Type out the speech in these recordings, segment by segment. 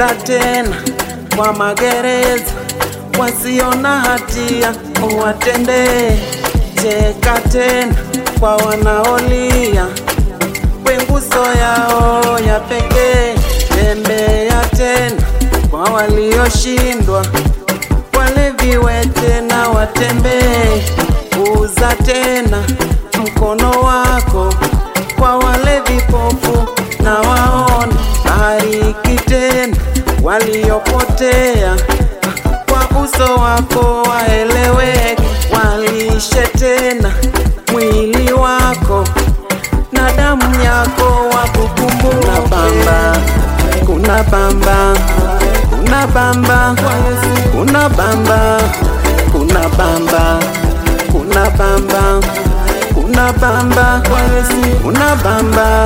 tena kwa magereza, wasio na hatia uwatendee. Cheka tena kwa wanaolia, wenguso yao ya pekee. Tembea tena kwa walioshindwa, wale viwete na watembee. Uza tena mkono wako kwa wale vipofu na waone. Bariki tena waliopotea, kwa uso wako waeleweke. Walishe tena mwili wako na damu yako wakukumbuke. Kuna bamba, kuna bamba, kuna bamba, kuna bamba, kuna bamba, kuna bamba, kuna bamba.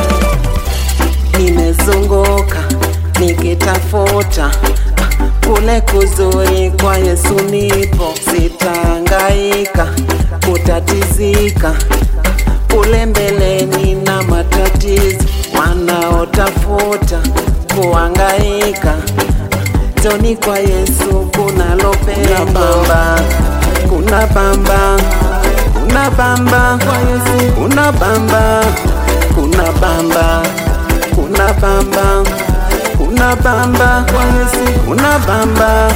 Nimezunguka nikitafuta kule kuzuri kwa Yesu nipo, sitahangaika kutatizika kule mbeleni na matatizo wanaotafuta kuhangaika joni kwa Yesu kunalo pendo. Kuna bamba, kuna bamba, kuna bamba, kuna bamba, kuna bamba, kuna bamba, kuna bamba.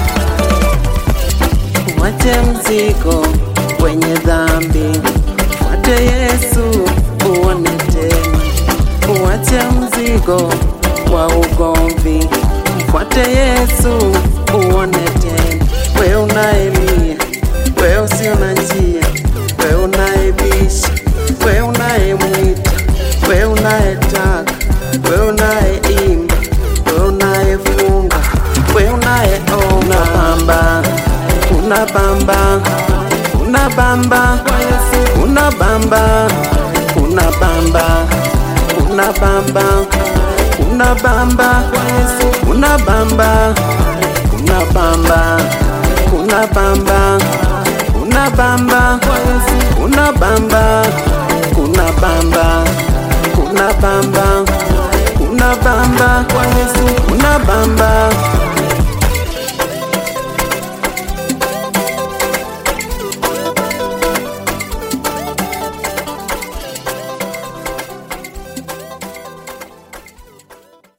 Uwache mzigo wenye dhambi, fuate Yesu uone tena. Uwache mzigo wa ugomvi, mfuate Yesu uone tena. We unayelia, we usio na njia, we unayebisha, we unayemwita, we unayetaka, we unayeimba, we unayefunga, we unayeomba. Kuna bamba, kuna bamba, kuna bamba, kuna bamba, kuna bamba, kuna bamba, kuna bamba, kuna bamba, kuna bamba, kuna bamba, kuna bamba, kuna bamba, kuna bamba, kuna bamba, kuna bamba.